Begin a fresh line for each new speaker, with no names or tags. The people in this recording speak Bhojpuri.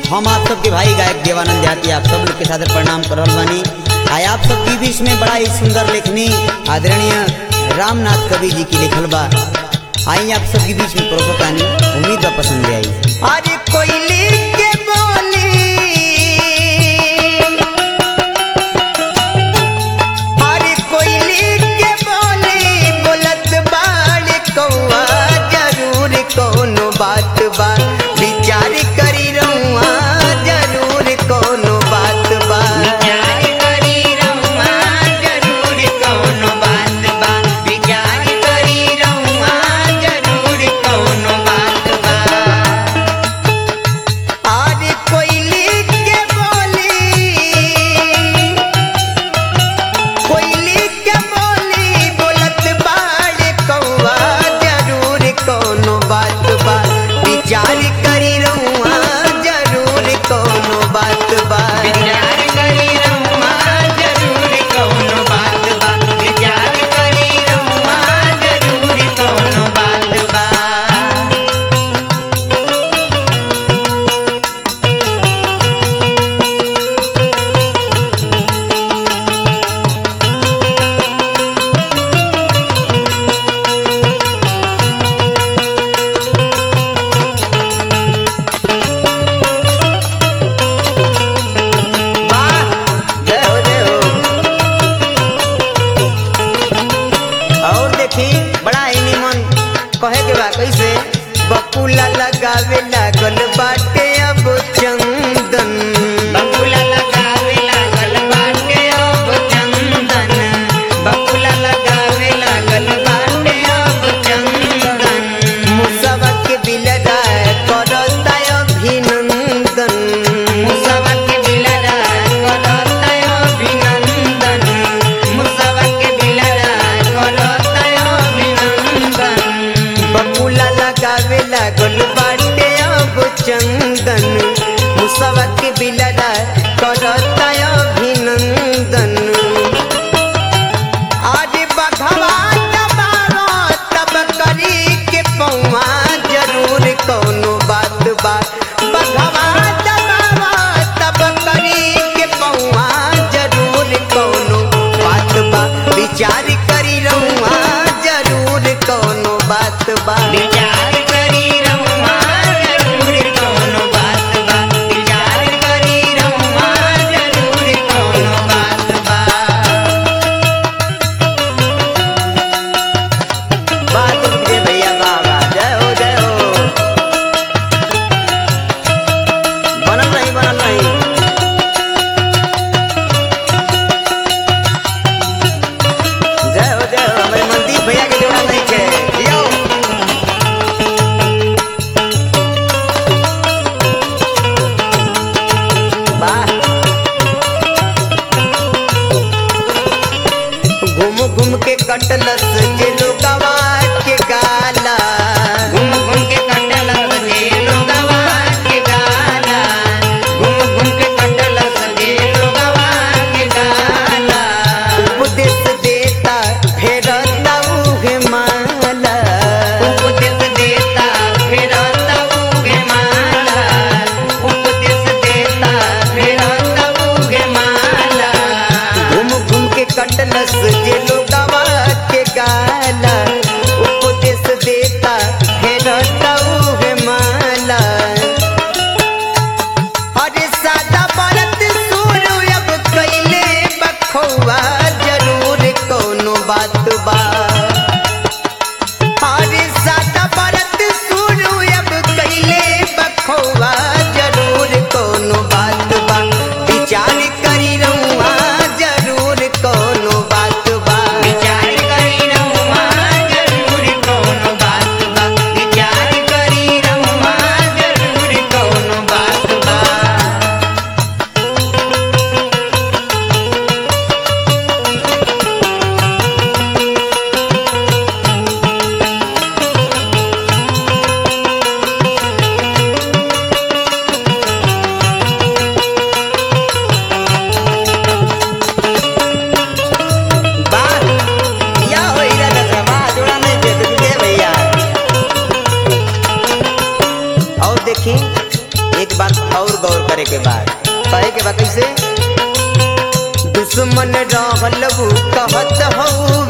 हम आप सबके भाई गायक देवानंद देहाती आप सब लोग के साथ प्रणाम कर रहल बानी आय आप सबके बीच में बड़ा ही सुंदर लेखनी आदरणीय रामनाथ कवि जी की लिखल बा आई आप सबके बीच में परोसतानी उम्मीद बा पसंद आई
अरे कोयली के बोली अरे कोयली के बोली बोलत बाड़ कौआ जरूर कोनो बात बा विचार करी रहुआ जरूर कोनो बात बा
विचार करी रहुआ जरूर कौनो बात बा विचार करी रहुआ जरूर कौनो बात बा
अरे कोयली के बोली कोयली के बोली बोलत बाड़ कौआ जरूर कोनो बात बा विचार करी रहुआ जरूर कोनो बात बा
विचार करी रहुआ जरूर कौनो बात बा विचार करी रहुआ जरूर कौनो बात बा
वाह जय हो जय हो और देखी बड़ा ही निमन कहे के बा कैसे बकुला लगावे लागल बाटे अब चंदन
बकुला लगावे लागल बाटे अब चंदन बकुला लगावे लागल बाटे अब चंदन
मुसवा के बिलरा करता अभिनंदन
मुसवा के बिलरा करता अभिनंदन मुसवा के बिलरा करता अभिनंदन
बकुला लगावे लागल बाटे अब चंदन मुसवा के बिलरा करता अभिनंदन आजे बघवा दबारो तब करी के पौवा जरूर कोनो बात बा बघवा दबारो तब करी के पौवा जरूर कोनो बात बा विचार करी रहुआ जरूर कोनो बात बा
विचार करी रहुआ जरूर कौनो बात बा विचार करी रहुआ जरूर कौनो बात बा
बात रे भैया बाबा जय हो जय हो बनल नहीं बनल नहीं जय हो जय हो हमारे मनदीप भैया के जोड़ा नहीं के जियो वाह घूम घूम के कटलस जे लोगवा के गाला
घूम घूम के कटल सजे लोगवा के गाला घूम घूम के कटल सजे लोगवा के गाला
उपदेश देता फेरता उहे माला
उपदेश देता फिरता उगे माला उपदेश देता फिरता उगे माला
घूम घूम के कटलस जे लोगवा के गाला और गौर करे के बाद कहे के बा कैसे दुश्मन रहल वो कहत हऊ